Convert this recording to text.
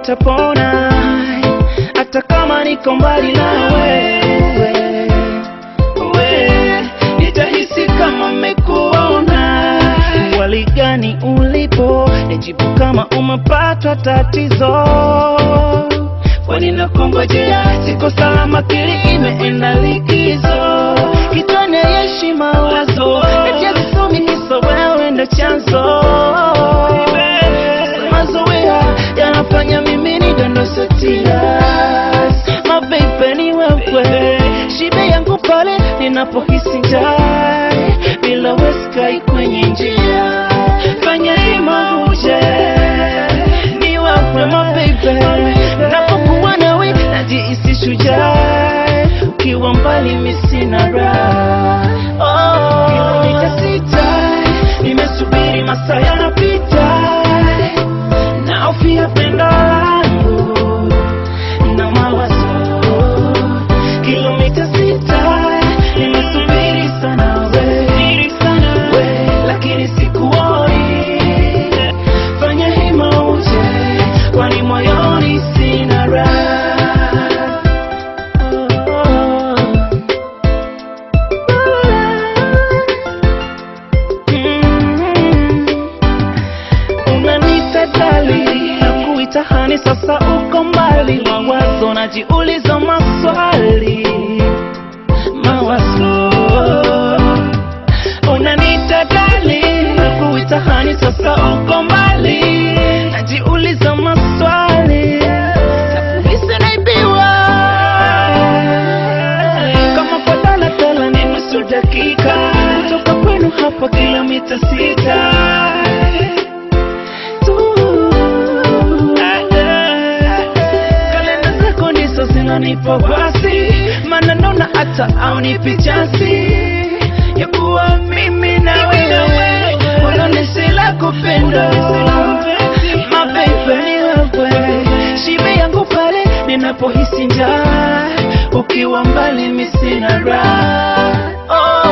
nitapona hata kama niko mbali nawe we, nitahisi kama mmekuona wali gani ulipo nijibu kama umepatwa tatizo kwani nakongojea siko salama kili imeenda likizo kitone yeshi mawazo najazisomi kisa wewe ndo chanzo mazoea yanafanya mimi nidondose tears mabeibe ni wewe shibe yangu pale ninapohisi njaa bila weskai kwenye njia fanya hima uje ni wewe mabeibe napokuwa nawe najihisi shujaa ukiwa mbali misina raha oh. kilomita sita nimesubiri masaa yanapita naofia pendo langu na mawazo kilomita sita nimesubiri sana we, we lakini sikuoni fanya hima uje kwani moyoni sina raha Mm. unanita dali na kuita hani sasa uko mbali mawazo najiuliza maswali mawazo unanita dali na kuita hani sasa uko mbali najiuliza maswali nakuhisi naibiwa kama kwa daladala ni nusu dakika kutoka kwenu hapa kilomita sita tu. kalenda zako ndizo zinanipa wasi maana naona hata aunipi chansi ya kuwa mimi na wewe unaonesi la kupenda mabeibe ni wewe shibe yangu pale ninapohisi njaa ukiwa mbali misina raha oh.